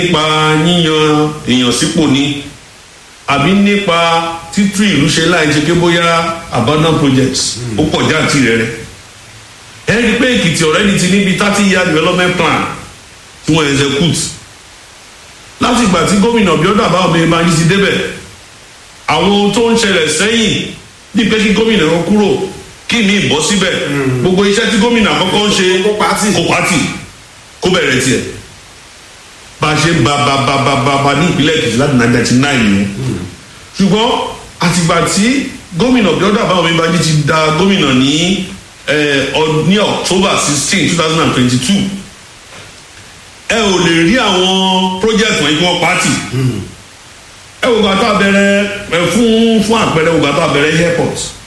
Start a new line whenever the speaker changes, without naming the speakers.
nípa yíyan èèyàn sípò ni àbí nípa títú ìlú ṣe láì ṣe pé bóyá abandon projects ó pọ̀ jáàtì rẹ̀ rẹ̀ ẹ rí i pé èkìtì already ti níbi thirty year development plan tí wọ́n execute láti ìgbà tí gómìnà bíọ́dà bá ọmọ ẹ̀ma yìí ti débẹ̀ àwọn ohun tó ń ṣẹlẹ̀ sẹ́yìn bíi pé kí gómìnà kan kúrò kí mi bọ́ síbẹ̀ gbogbo iṣẹ́ tí gómìnà àkọ́kọ́ ń ṣe
Kó pàtì.
kó pàtì kó bẹ̀rẹ̀ tiẹ̀ bá a ṣe ba ba ba ba ba ba ní ìpínlẹ̀ èkìtì láti ninety nine yẹn ṣùgbọ́n àtìgbà tí gómìnà bíọ́dà bá ọmọ ẹ̀ma yìí ti da gómìnà ní ẹ, ọ- ní october sixteen two thousand and twenty two ẹ ò lè rí àwọn project wọ̀nyí kí wọ́n pàtì ẹ wò gbàtà bẹ̀rẹ̀ ẹ fún fún àpẹẹrẹ wò gbàtà bẹ̀rẹ̀ airport